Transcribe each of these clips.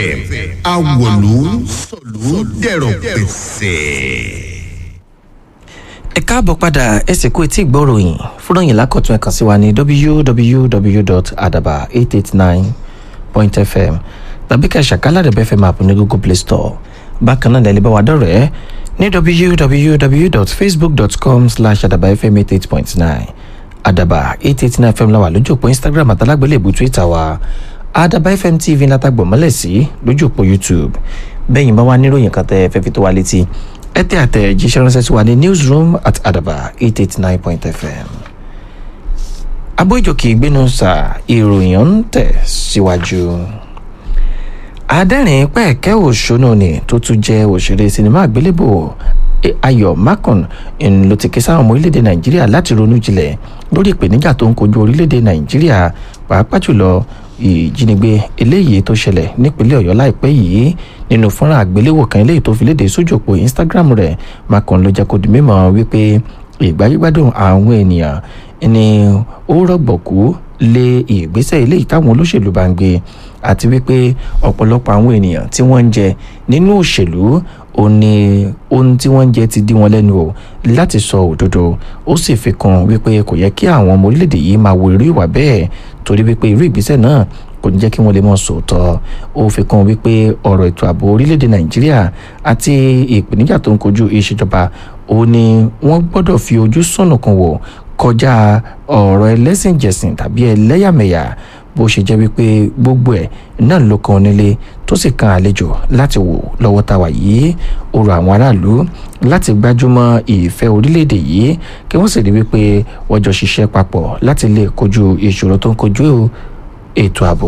fm awòlú sọ̀lú dẹ̀rọ̀ pẹ̀sẹ̀. ẹ káàbọ̀ padà ẹ sì kú etí ìgbọ́ròyìn fúnròyìn lákọ̀tún ẹ kàn sí wa ní www.adaba889.fm tàbí ká ṣàkálà rẹ̀ bẹ́ẹ̀ fẹ́ máa pín ní google play store bákan náà lẹ́lẹ́ bá wa dọ̀rẹ́ ní www.facebook.com slash adabafm88.9 adaba 889 fm la wà lójú òpó instagram àtàlágbélé ìbú twitter wa adaba fm tv látàgbọ̀n mọ́lẹ̀ sí lójú òpó youtube bẹ́yìn bá wà níròyìn kan tẹ́ fẹ́ fi tó wa létí ẹ tẹ àtẹ̀jíṣẹ́ ránṣẹ́ sí wa ní newsroom at adaba 889.fm abójòkè ìgbénusà ìròyìn ń tẹ̀ síwájú. adẹ́rìn pẹ̀kẹ́ òṣónú ni tó tún jẹ́ òṣèré sinimá àgbélébò ayọ̀ makon ló ti ké sáwọn ọmọ orílẹ̀-èdè nàìjíríà láti ronú jinlẹ̀ lórí ìpèníjà tó ń kojú orílẹ̀-èdè nàìjíríà pàápàá jùlọ ìjínigbé eléyìí tó ṣẹlẹ̀ nípínlẹ̀ ọ̀yọ́ láìpẹ́ yìí nínú fọ́nrán àgbéléwò kan eléyìí tó fi léde sójú òpó instagram rẹ̀ makon ló jẹ́ kó di mímọ̀ wípé ìgbáyégbádùn àwọn ènìyàn ni ó rọ̀gbọ̀kú lé ìgbésẹ̀ eléyìí táwọn olóṣèlú bá ń gbé àti wípé ọ̀pọ̀lọpọ̀ àwọn ènìyàn tí wọ́n ń jẹ nínú òṣèlú ó ní ohun tí wọ́n ń jẹ ti dí wọn lẹ́nu o láti sọ òdodo ó sì fi kún wípé kò yẹ kí àwọn ọmọ orílẹ̀-èdè yìí máa wo irú ìwà bẹ́ẹ̀ torí wípé irú ìgbésẹ̀ náà kò ní jẹ́ kí wọ́n lè mọ̀ sòótọ́ ó fi kún wípé ọ̀rọ̀ ètò ààbò orílẹ̀-èdè nàìjíríà àti ìpèníjà tó ń kojú ìṣèjọba ó ní wọ́n gbọ́dọ̀ fi ojú sọ̀nùkùn wò kọjá ọ̀rọ̀ ẹlẹ́sìnjẹ̀sìn tàbí ẹlẹ́yàmẹ̀yà bó ṣe jẹ́ wípé gbogbo ẹ̀ náà ló kan onílé tó sì kan àlejò láti wò lọ́wọ́ tá a wà yìí ó rọ àwọn aráàlú láti gbájúmọ́ ìfẹ́ orílẹ̀-èdè yìí kí wọ́n sì rí wípé wọ́n jọ ṣiṣẹ́ papọ̀ láti lè kojú ìṣòro tó ń kojú ètò ààbò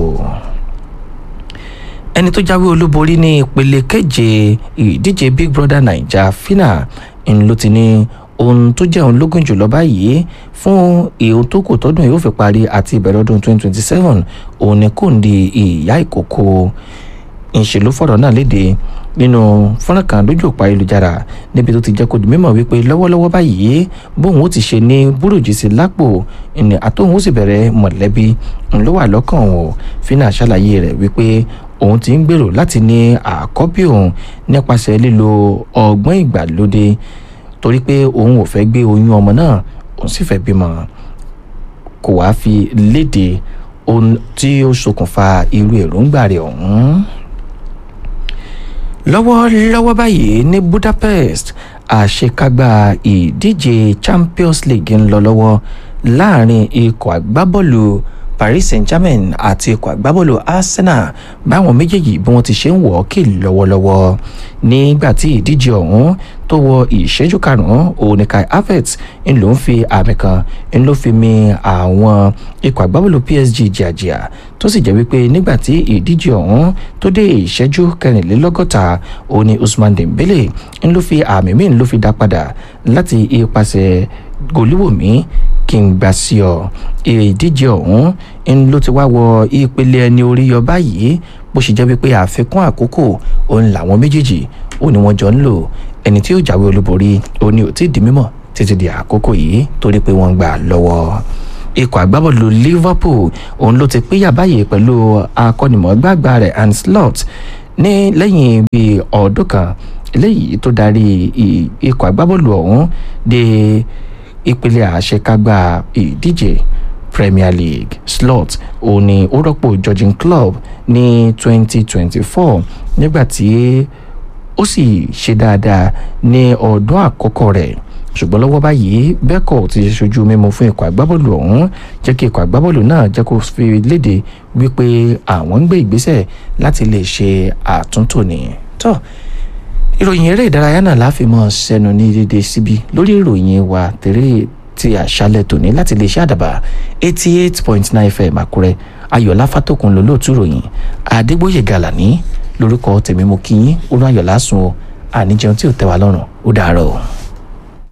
ẹni tó jáwé olúborí ní ìpele keje ìdíje big brother naija fina ń ló ti ní ohun tó jẹ́ òun lógún jùlọ báyìí fún ìhun tó kù tọdún yóò fi parí àti ìbẹ̀rẹ̀ ọdún 2027 òun ni kò ń di ìyá ìkókó ìṣèlú fọ̀rọ̀ náà léde nínú fọ́nrán kan lójú òpó ayélujára níbi tó ti jẹ́ kó di mímọ̀ wípé lọ́wọ́lọ́wọ́ báyìí bóun ó ti ṣe ní búrújì sí lápò ìní àtòun ó sì bẹ̀rẹ̀ mọ̀lẹ́bí ló wà lọ́kàn òun fínà ṣàlàyé rẹ̀ wípé òun ti ń gbèrò láti ní àkọ́bí òun nípasẹ̀ lílo ọgbọ́n ìgbàlódé torí pé òun ò fẹ́ gbé oyún ọmọ náà òun sì fẹ́ bímọ kò wá fi léde ohun tí ó ṣokùnfà irú èròǹgbà rẹ̀ ọ̀hún. lọ́wọ́lọ́wọ́ báyìí ní budapest àṣekágbá ìdíje champions league ń lọ lọ́wọ́ láàrin ikọ̀ agbábọ́ọ̀lù paris saint-germain àti ikọ̀ agbábọ́ọ̀lù arsenal báwọn méjèèjì bí wọ́n ti ṣe ń wọ̀ ọ́ kì lọ́wọ́lọ́wọ́ nígbà tí ìdíje ọ̀hún tó wọ ìṣẹ́jú karùn-ún oníkai havertz ń ló ń fi àmì kan ń ló fi mi àwọn ikọ̀ agbábọ́ọ̀lù psg jìàjìà tó sì jẹ́ wípé nígbà tí ìdíje ọ̀hún tó dé ìṣẹ́jú kẹrìnlélọ́gọ́ta òní usman dembele ń ló fi àmì míì ń ló fi dá padà láti ipasẹ̀ gòlíwòmí kí n gbà sí ọ ìdíje ọ̀hún ń ló ti wá wọ ìpele ẹni orí yọ báyìí bó ṣe jẹ́ wípé àfikún àkókò òun làwọn méjèèjì ó ní wọ́n jọ ń lò ẹni tí ó jáwé olúborí ó ní ò tí ì di mímọ̀ títí di àkókò yìí torí pé wọ́n gbà lọ́wọ́ ikọ̀ agbábọ́ọ̀lù liverpool òun ló ti pínyà báyìí pẹ̀lú akọ́nimọ̀ọ́gbàgbà rẹ̀ anslot ní lẹ́yìn bíi ọdún kan eléyìí tó darí ikọ̀ agbábọ́ọ̀lù ọ̀hún dé ìpele àṣekágbá ìdíje premier league slot òun ni ó rọ́pò georgian club ní 2024 nígbà tí ó sì ṣe dáadáa ní ọdún àkọ́kọ́ rẹ̀ ṣùgbọ́n lọ́wọ́ báyìí bẹ́ẹ̀kọ́ ti ṣojú mímu fún ikọ̀ agbábọ́ọ̀lù ọ̀hún jẹ́ kí ikọ̀ agbábọ́ọ̀lù náà jẹ́ kó fi léde wípé àwọn ń gbé ìgbésẹ̀ láti lè ṣe àtúntò ní. tó ìròyìn eré ìdárayá náà láfi mọ́ sẹ́nu ní dédé síbi lórí ìròyìn wa tèrè ti àṣálẹ̀ tòní láti lè ṣe àdàbà eighty eight point nine fm àkúrẹ́ ayọ̀lá fátòkùn lólóòtú ìròyìn àdégbòye gàlàní lórúkọ tèmi mo kí yín olú ayọ̀lá sùn o àníjẹun tí ò tẹ́ wa lọ́rùn ó dàárọ̀ o.